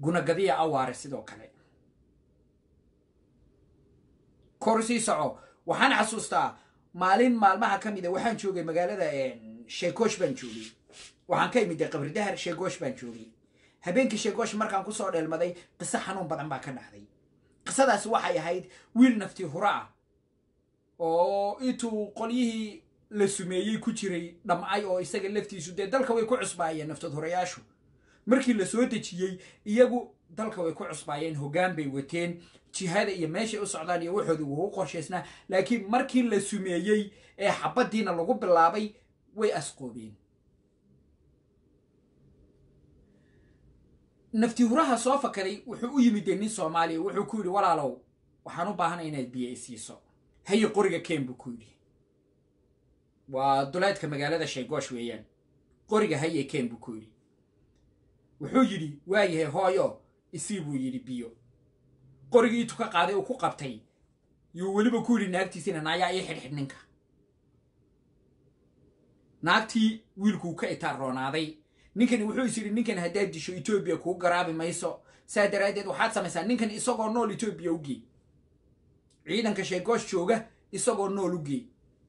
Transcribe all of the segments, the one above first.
gunagadiya awaare sidoo kale kor sii soco waxaan xasuustaa maalin maalmaha ka mida waxaan joogay magaalada sheekoosh baan joogay waxaan ka imid qabridahar sheegoosh baan joogay habeenkii sheegoosh markaan kusoo dheelmaday qiso xanuun badan baa ka dhacday qisadaasi waxay ahayd wiil nafti hura ah oo intuu qolyihii la sumeeyey ku jiray dhamcay oo isaga laftiisu dee dalka way ku cusbaayeen naftad horayaashu markii la soo dejiyey iyagu dalka way ku cusbaayeen hoggaan bay wateen jihada iyo meeshay u socdaan iyo waxooda wuu qorshaysnaa laakiin markii la sumeeyey ee xabaddiina lagu bilaabay way asqoobeen nafti huraha soo fakaday wuxuu u yimid dee nin soomaaliya wuxuu ku yidhi walaalow waxaan u baahanay inaad biyo isiiso haye qoriga keen buu ku yidhi waa duleedka magaalada sheegoosh weeyaan qoriga haye keen buu ku yidhi wuxuu yidhi waayahay hooyo isii buu yidhi biyo qorigii intuu ka qaaday uu ku qabtay yuu weliba ku yidhi naagtiisina naayaa ii xidhxidh ninka naagtii wiilkuu ka itaarroonaaday ninkani wuxuu is yidhi ninkan haddaad disho etoobiya kuu garaabi mayso saa daraaddeed waxaad samaysaa ninkan isagoo nool etoobiya u gee ciidanka sheegoosh jooga isagoo nool u gee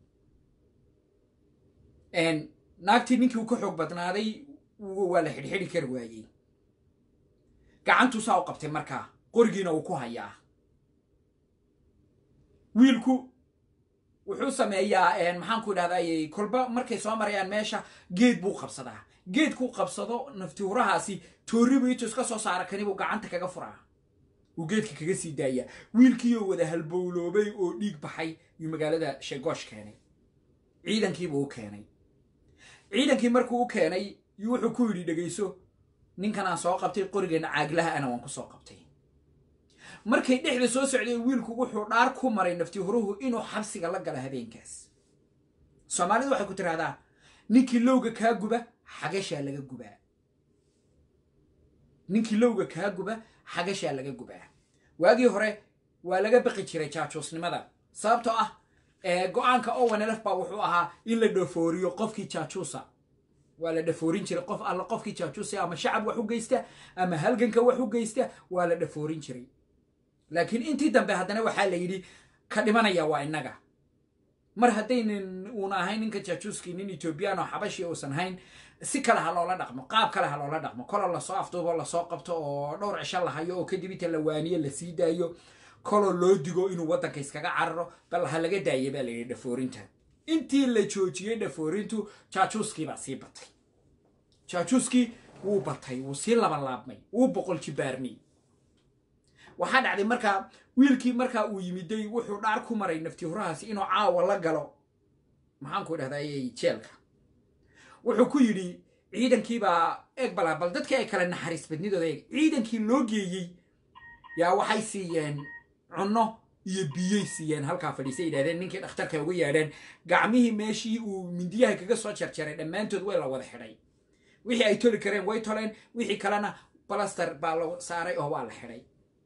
naagtii ninkii uu ka xoog badnaaday waa la xidhxidhi kari waayey gacantuu saa u qabtay markaa qorigiina uu ku hayaa wiilku wuxuu sameeyaa maxaanku idhahday kolba markay soo marayaan meesha geed buu qabsadaa geedkuu qabsado naftiurahaasi tooribu intuu iska soo saara kanibuu gacanta kaga furaa uu geedka kaga sii daayaa wiilkiioo wada halbowloobay oo dhiig baxay yuu magaalada sheegoosh keenay ciidankiibuu u keenay ciidankii markuu u keenay yuu wuxuu ku yidhi dhegayso ninkanaan soo qabtay qorigeena caaglaha ana waan ku soo qabtay markay dhexda soo socday wiilku wuxuu dhaar ku maray nafti huruhu inuu xabsiga la galo habeenkaas soomaalidu waxay ku tidhahdaa ninkii lowga kaa guba xagashaa laga gubaa ninkii lowga kaa guba xagashaa laga gubaa waagii hore waa laga baqi jiray jaajuusnimada sababtoo ah go-aanka owanelf baa wuxuu ahaa in la dhafooriyo qofkii jaajuusa waa la dhafoorin jiray qof alla qofkii jaajuusa ama shacab wax u geysta ama halganka wax u geysta waa la dhafoorin jiray laakiin intii dambe haddana waxaa la yidhi ka dhimanaya waa innaga mar haddaynan uuna ahayn ninka jaajuuskii nin etoobiyaan oo xabashi uusan hayn si kale ha loola dhaqmo qaab kale ha loola dhaqmo koloo lasoo afduubo lasoo qabto oo dhowr cisho la hayo oo kadib inta la waaniyo la sii daayo koloo loo digo inuu waddanka iskaga cararo bal ha laga daaya baa la yidhi dhafoorinta intii la joojiyey dhafoorintu jaajuuskii baa sii batay jaajuuskii wuu batay wuu sii labalaabmay wuu boqol jibaarmay waxaa dhacday markaa wiilkii markaa uu yimiday wuxuu dhaar ku maray nafti hurahaasi inuu caawa la galo maxaanku idhahday jeelka wuxuu ku yidhi ciidankiibaa eeg balaa bal dadkii ay kale naxariis badnidooda eeg ciidankii loo geeyey yaa waxay siiyeen cunno iyo biyey siiyeen halkaa fadhiisay yidhahdeen ninkii dhakhtarka ugu yeedheen gacmihii meeshii uu mindiyaha kaga soo jarjaray dhammaantood way la wada xidhay wixii ay toli kareen way toleen wixii kalena balaster baa la saaray oo waa la xidhay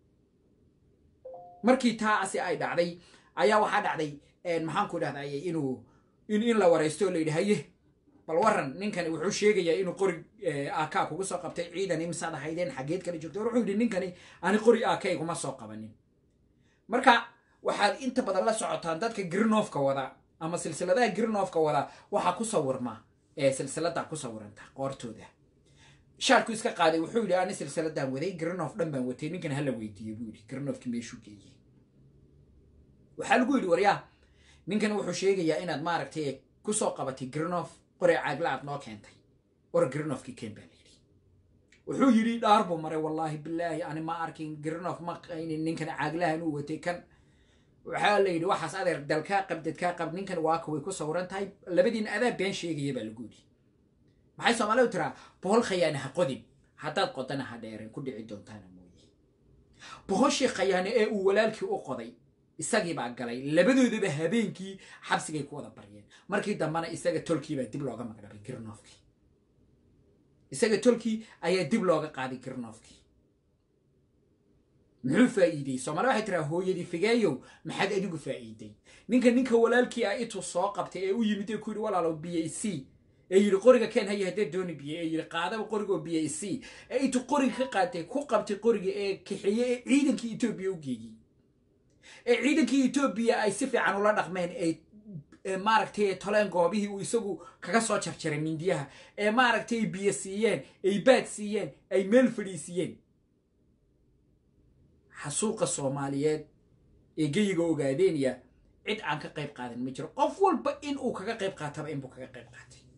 markii taasi ay dhacday ayaa waxaa dhacday maxaanku idhahday inuu in in la waraysto oo la yidhi haye bal waran ninkani wuxuu sheegayaa inuu qori aka kugu soo qabtay ciidan imsaad ahaydeen xaggeed kala joogtay wuxuu yidhi ninkani ani qori aka iguma soo qabanin marka waxaad inta badan la socotaan dadka grinoofka wada ama silsiladaha grinoofka wada waxaa ku sawirma ee silsilada ku sawiranta qoortooda shaarku iska qaaday wuxuu yidhi ani silsiladan waday grinof dhan baan watay ninkan hala weydiiyey buu yidhi grinofki meeshuu geeyey waxaa lagu yidhi waryaa ninkan wuxuu sheegayaa inaad maaragtay kusoo qabatay grinof qore caagla aad noo keentay war grinofkii keen baa layidhi wuxuu yidhi dhaar buu maray wallaahi bilaahi ani ma arkin grinof ma qaynin ninkan caaglahan uu watay kan waxaa la yidhi waxaas adeer dalkaa qab dadkaa qab ninkan waaka way ku sawiran tahay labadiina adaa been sheegaya baa lagu yidhi maxay soomaalidu tiraa bohol khayaane ha qodin haddaad qodana ha dheereen ku dhici doontaana mooye bohoshii khayaane ee uu walaalkii u qoday isagii baa galay labadoodaba habeenkii xabsigay ku wada baryeen markii dambena isaga tolkiibaa dib looga magdhabay girnoofkii isaga tolkii ayaa dib looga qaaday girnoofkii muxuu faa'iidey soomaalida waxay tiraa hooyadii figeeyow maxaad adigu faa'iiday ninka ninka walaalkii ah intuu soo qabtay ee u yimid ee ku yidhi walaalow b a c ee yidhi qoriga keen haya haddee dooni biyo ee yidhi qaadaba qorigoo biyo isii ee intuu qoriga ka qaatay ku qabtay qoriga ee kaxeeye ee ciidankii etoobiya u geeyey ee ciidankii etoobiya ay si fiican ula dhaqmeen ay maaragtay toleen goobihii uu isagu kaga soo jarjaray mindiyaha ee maaragtay biyo siiyeen ay baad siiyeen ay meel fadhiisiiyeen xasuuqa soomaaliyeed ee geyiga ogaadeynaya cid aan ka qayb qaadan ma jiro qof walba in uu kaga qayb qaataba inbuu kaga qayb qaatay